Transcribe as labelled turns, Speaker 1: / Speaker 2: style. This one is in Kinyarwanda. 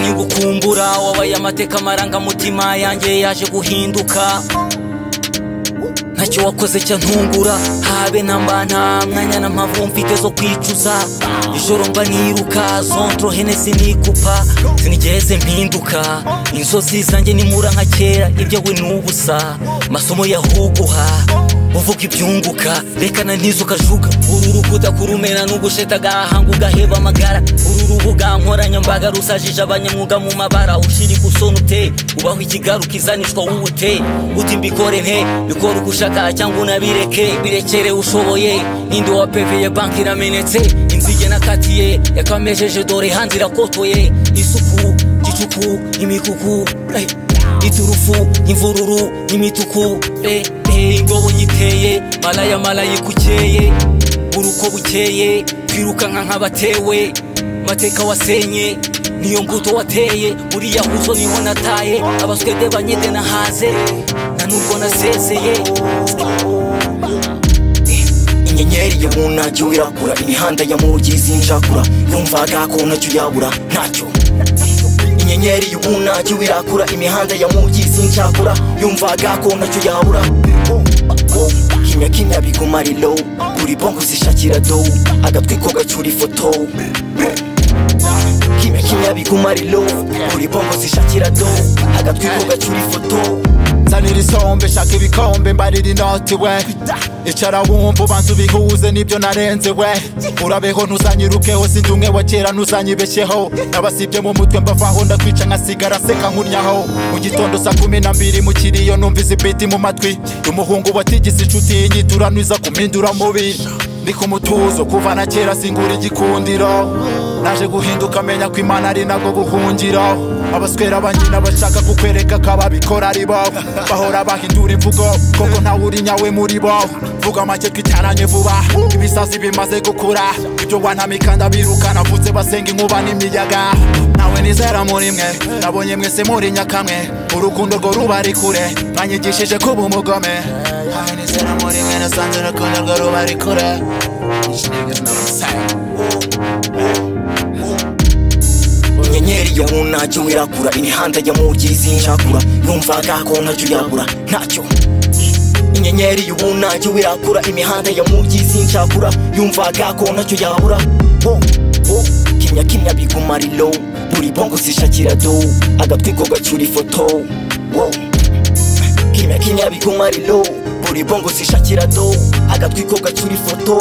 Speaker 1: y'ubukumbura wabaye amateka amarangamutima yanjye yaje guhinduka ntacyo wakoze cyantungura habe namba nta mwanya na mpavu mfite zo kwicuza ijoro mba niruka zontro henesi nikupa sinigeze mpinduka inzozi zanjye nimura nka kera ibyawe ni ubusa masomo yahuguha uvuga ibyunguka reka na ntizo ukajuga uru rukuta kurumena n'ugusheta agahanga ugaheba amagara uru rubuga nkoranyambaga rusajije abanyamwuga mu mabara ushiri gusona ute ubaho ikigaruka izanishwa w'ubute uti mbikore nte bikora uko ushaka cyangwa unabireke birekere ushoboye ninde wapeveye banki iramenetse inzige nakatiye yakamejeje dore hanze irakotoye isuku gicuku imikuku eh, iturufu imvururu imituku eh, eh, ingobo nyiteye malaya malaya ikukeye buruko bukeye twirukanka nk'abatewe mateka wasenye niyo mbuto wateye muri yahuzo niho nataye abaswede banyede nahaze na nubwo nasezeye
Speaker 2: inyenyeri yo mu ntajyo irakura imihanda ya mugi zinjakura yumvaga ko ntacyo yabura ntacyo inyenyeri y'ubu ntajyo irakura imihanda ya mugi zinjakura yumvaga ko ntacyo yabura kimya kimya biguma ari low buri bongo zishakira dow agatwi ko gacyura ifoto kimya kimya biguma ari low buri bongo zishakira dow agatwi ko gacyura ifoto
Speaker 3: nzanira isombe shaka ibikombe mbarira inoti we icara wumva ubanza ubihuze n'ibyo narenze we urabeho ntuzanyirukeho sindi umwe wa kera ntuzanyibeshyeho nabasibye mu mutwe mbavaho ndakwica nkasigara seka nkuryaho mu gitondo saa kumi na mbiri mu kiriyo numvise ibiti mu matwi umuhungu watigise inshuti y'inyiturano iza kumpindura mubi ndi ku mutuzo kuva na kera singura igikundiro naje guhinduka menya ko imana ari nabwo buhungiro abaswera banyina bashaka kukwereka ko ababikora ari bo bahora bahindura imvugo koko ntawe uri nyawe muri bo vuga make twicaranye vuba ibisazi bimaze gukura ibyo wantamika ndabirukana vutse basenga inkuba n'imiyaga nawe nizera muri mwe nabonye mwese muri nyakamwe urukundo rwo ruba ari kure mwanyigishije kuba umugome nawe nizera muri mwe nasanze urukundo rwo ruba ari kure Each nigga's not the
Speaker 2: inyenyeri yo mu ntajyo irakura imihanda ya mugi zinjakura yumvaga ko ntacyo yabura ntacyo inyenyeri y'ubu ntajyo irakura imihanda ya mugi zinjakura yumvaga ko ntacyo yabura Wo, wo, kimya kimya biguma ari low buri bongo zishakira dow agatwi ko gacyura ifoto Wo, kimya kimya biguma ari low buri bongo zishakira dow agatwi ko gacyura ifoto